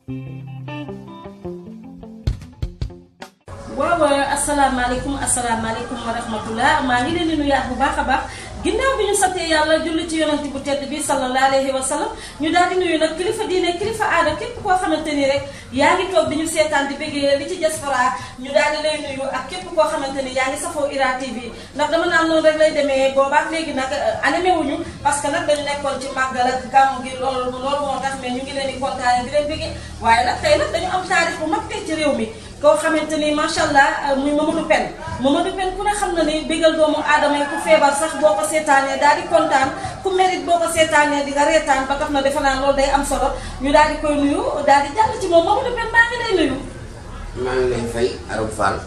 waaw asalaamaaleykum asalaamaaleykum wa rahmatullah maa ngi leen di nuyaat bu baax a baax ginnaaw bi ñu santee yàlla julli ci yonent bu tedd bi sallallahu alayhi wa sallam ñu daal di nuyu nag kilifa diine kilifa aada képp koo xamante ni rek yaa ngi toog di ñu seetaan di bëggee li ci diaspora ñu daal di lay nuyu ak képp koo xamante ni yaa ngi safoo Ira TV ndax dama naan noonu rek lay demee boobaak léegi nag animé wuñu parce que nag dañu nekkoon ci màggal ak gàmmu gi loolu loolu moo tax mais ñu ngi leen di kontaane di leen bëggee waaye nag tey nag dañu am taarix bu mag tey ci réew mi koo xamante ni macha allah muy Mamadou Pène Mamadou Pène ku ne xam na ni bégal doomu aadama yi ku feebar sax boo ko seetaanee daal di kontaan ku mérite boo ko seetaanee di nga reetaan ba tax na defe naa loolu day am solo ñu daal di koy nuyu daal di jàll ci moom Mamadou Pène maa ngi lay nuyu. maa ngi lay fay Arame Fall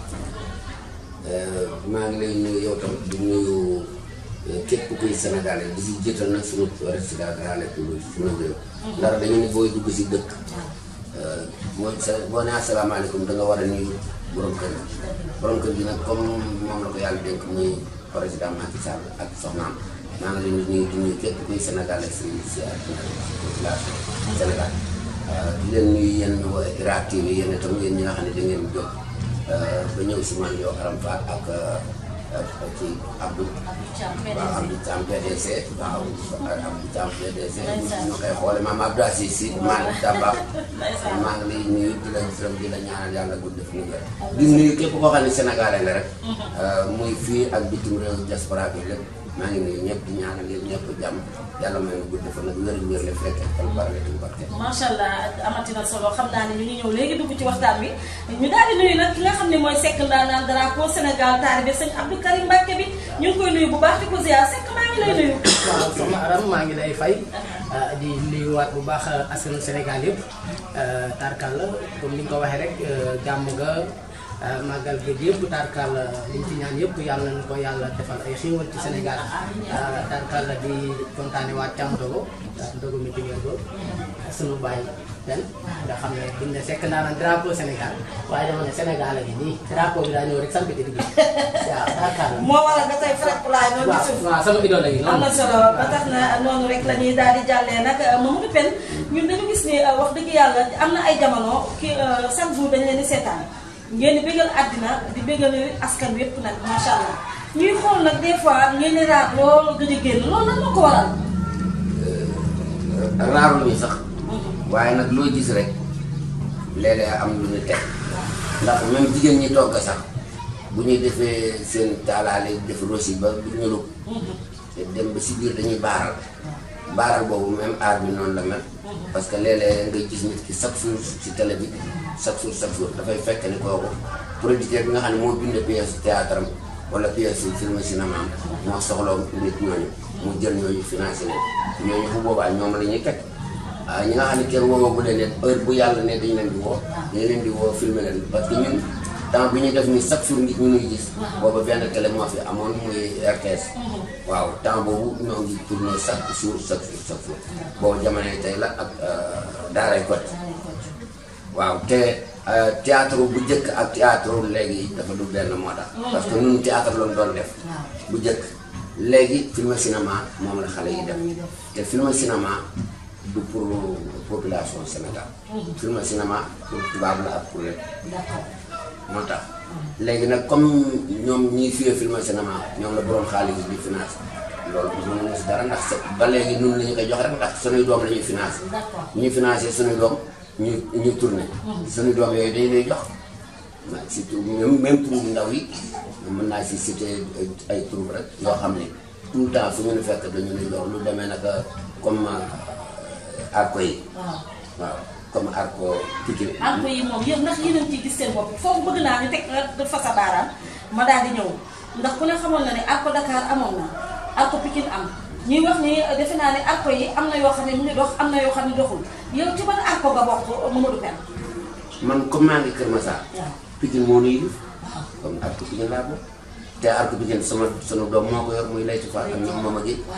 maa ngi lay nuyu yow tam di nuyu képp kuy Sénégalais di si jiital nag suñu président de la République suñu réew. ndax dañu ne booy dugg si dëkk. mooy sa boo nee asalaamaaleykum da nga war a nuyu borom kër gi borom kër gi nag comme moom la ko yàlla dénk muy président Macky Sall ak soxnaam maa ngi leen di nuyu di nuyu képp kuy sénégalais si si population Sénégal di leen nuyu yéen waa Ira TV yéen itam yéen ñi nga xam ne da ngeen jóg ba ñëw si man yow Arame Fall ak ak ci Abdou. waaw Abdou Thiam PDC. waaw Abdou Thiam PDC. ñu koy xoole maam Abdou Aziz si Malick Dabakh. maa ngi lay nuyu di la gërëm di la ñaanal yàlla gudd fi mu wér. di nuyu képp koo xam ne sénégalais nga rek. muy fii ak bitim réew diaspora bi lépp maa ngi nuyu ñëpp di ñaanal yéen ñëpp jàmm yàlla may na gudd fa nag wér wér la fekk ak barke tu barke. macha allah amati na solo xam naa ne ñu ngi ñëw léegi dugg ci waxtaan bi ñu daal di nuyu nag ki nga xam ne mooy Seck ndaanaan drapeau Sénégal taalibe sëñ Abdou Karim Mbacke bi ñu ngi koy nuyu bu baax di ko ziar Seck maa ngi lay nuyu. waaw soxna Aram maa ngi lay fay di nuyuwaat bu baax askanu Sénégal yëpp tarkal la comme ni nga ko waxee rek jàmm nga màggal géej yëpp tarkal liñ ci ñaan yëpp yàlla nañu ko yàlla defal ay xiiwal ci Sénégal tarkal la di kontaane waat cam dogo dogo mi tigee ko sunu bàyyi den nga xam ne buñ ne sekk naa naan drapeau Sénégal waaye dama ne Sénégal a ngi nii drapeau bi daa ñëw rek samp ci digg waaw tarkal la moo waral nga tey Fred Poulaye noonu ci suuf. waaw sama idole la ngi am noonu na solo ba tax na noonu rek la ñuy daal di jàllee nag Mamadou Pène ñun dañu gis ni wax dëgg yàlla am na ay jamono ki chaque jour dañ leen di seetaan ngeen di bégal àddina di bégal askan wi yëpp nag macha allah ñuy xool nag des fois ngeen di raat loolu gëj a génn loolu lan moo ko waral. raarul ñu sax waaye nag loo gis rek léeg-léeg am lu ñu teg ndax même jigéen ñi togg sax bu ñuy defee seen taalaale def rosi ba du ñu lug te dem ba si biir dañuy baaral baaral boobu même aar bi noonu la mel parce que léeg-léeg nga gis nit ki chaque jour si télé bi chaque jour chaque jour dafay fekk ni kooku producteur bi nga xam ne moo bind pièce théâtre am wala pièce film cinéma am moo soxla nit ñooñu mu jël ñooñu financé leen ñooñu bu boobaa ñoom la ñuy teg waaw ñi nga xam ne kenn woowagu leen ne heure bu yàlla ne dañ leen di woo dañ leen di woo filmer leen parce que ñun temps bi ñuy def ni chaque jour nit ñu nuy gis booba benn télé moo fi amoon muy RTS waaw temps boobu ñoo ngi tourné chaque jour chaque jour chaque jour boobu jamonoy tey la ak daaray kot waaw te théâtre bu njëkk ak théâtre léegi dafa du benn moo tax parce que ñun théâtre lañ doon def bu njëkk léegi film cinéma moom la xale yi def te film cinéma du pour population Sénégal film cinéma pour tubaab la ak pour lépp moo tax léegi nag comme ñoom ñiy fiyee film cinéma ñoom la borom xaalis di finance loolu mënuñu si dara ndax ba léegi nun la ñu koy jox rek ndax sunuy doom la ñuy financé ñuy financé sunuy doom ñu ñu tourné sunuy doom yooyu dañu lay jox surtout même même tur yu ndaw yi mën naa si cité ay tur rek yoo xam ne tout le temps fu ñu ne fekk dañu lay jox lu demee naka comme arco yi waaw comme arco Pikine arco yi moom yëpp ndax yéen a ngi ciy gis seen bopp foofu bëgg naa ñu teg nga fa sa baaraam ma daal di ñëw ndax ku ne xamoon na ne arco Dakar amoon na arco Pikine am ñuy wax ni defe naa ne arco yi am na yoo xam ne mu ngi dox am na yoo xam ne doxul yow ci ban arco nga bokk Mamadou Pène man comme maa ngi Kër Massar waaw Pikine moo nuy yilif comme arco Pikine laa bokk te arco Pikine sama sunu doom moo ko yor muy Layti Fall ak ñoom Mama Gueye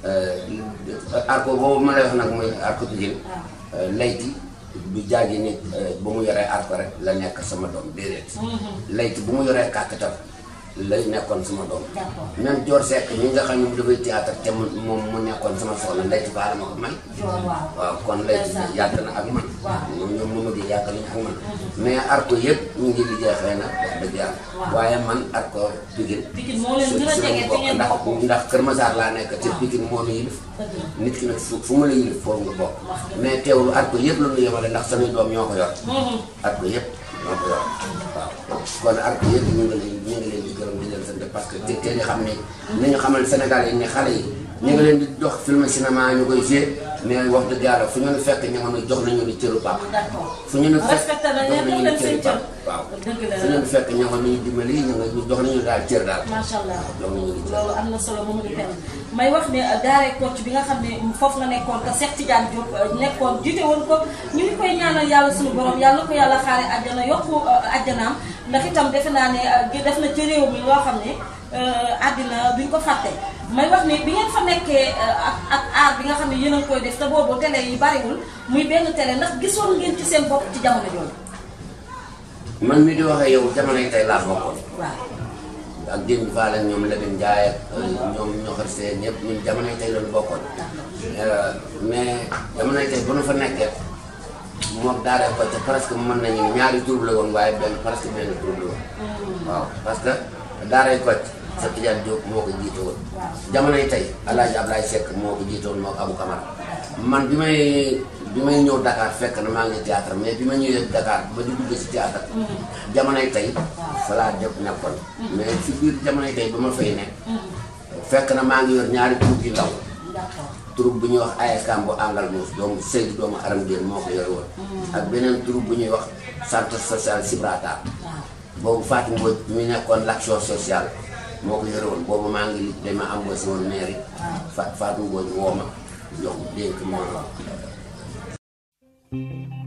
waaw arco boobu ma lay wax nag mooy arco Pikine Layti du jaagi nit bu mu yoree arco rek la nekk sama doom déedéet Layti bu mu yoree kàkkatar lay nekkoon sama doom d'accord même Dior Seck mi nga xam ne mu dafay théâtre te mu moom mu nekkoon sama soxna Layti Fall ma ko may Dior waaw waaw kon Layti Ndeysaan. yàgg na ak man Waaw. ñoom ñoom Mama Gueye jàkkale ñu ak man mais arko yëpp ñu ngi liggéey xëy na wax dëgg yàlla waaye man arko Pikine Pikine moo leen gën a jege fi ngeen ndax bokk. ndax Kër Massar laa nekk te Pikine moo nu yilif nit ki nag fu fu mu la yilif foofu nga bokk mais teewul arko yëpp la ñu yemale ndax samay doom ñoo ko yor arko yëpp ñoo ko yor waaw kon arko yëpp ñu ngi leen ñu ngi leen di gërëm di leen sant parce que te te ñu xam ne ni ñu xamal Sénégal yi ne xale yi ñu ngi leen di dox film cinéma ñu koy joué mais wax dëgg yàlla fu ñu nu fekk ñu ngi jox nañu ni cëru papa d'accord fu ñu nu fekk respecté nañ jox leen nañu jox ni leen cëru seen cër papa waaw dëgg la fu ñu nu fekk ñu ngi ñu dimbali ñu ngi jox nañu daal cër daal macha allah jox nañu ni cër loolu am na solo Mamadou Pène may wax ne daaree Kocc bi nga xam ne foofu nga nekkoon te Cheikh Tidiane Diop nekkoon jiite woon ko ñu ngi koy ñaanal yàlla suñu borom yàlla ko yàlla xaare àjjana yokku àjjanaam ndax itam defe naa ne def na ci réew mi loo xam ne àddina duñ ko fàtte may wax ne bi ngeen fa nekkee ak ak aar bi nga xam ne yéen a ngi koy def te boobu télé yi bariwul muy benn télé ndax gisoon ngeen ci seen bopp ci jamono jooju man mi di waxee yow jamonoy tey laa bokkoon waaw ak démb Fall ak ñoom Lamine Ndiaye ak ñoom ñoo xam see ñëpp ñun jamonoy tey lañu bokkoon mais jamonoy tey bu nu fa nekkee moom daara ko te presque mën nañu ñaari tur la woon waaye benn presque benn tur la woon waaw parce que daaray Kocc sa Tidiane Diop moo ko jiite woon jamonoy tey El Hadj Ablaye Seck moo ko jiite woon moo ko Abou Camara man bi may bi may ñëw Dakar fekk na maa ngi théâtre mais bi ma ñëwee Dakar ba di dugg si théâtre jamonoy tey fa laa def nekkoon mais si biir jamonoy tey ba ma fay nekk fekk na maa ngi yor ñaari troupe yu ndaw d'accord troupe bu ñuy wax ASCAM bu àngal moos doomu Seydou doomu Aram Diène moo ko yore woon ak beneen troupe bu ñuy wax centre social Sibrata boobu Fatou Mbodj mi nekkoon l'action sociale moo ko yore woon boobu maa ngi li dama embauché woon mairie Fa Fatou Mbodj woo ma jox dénk ma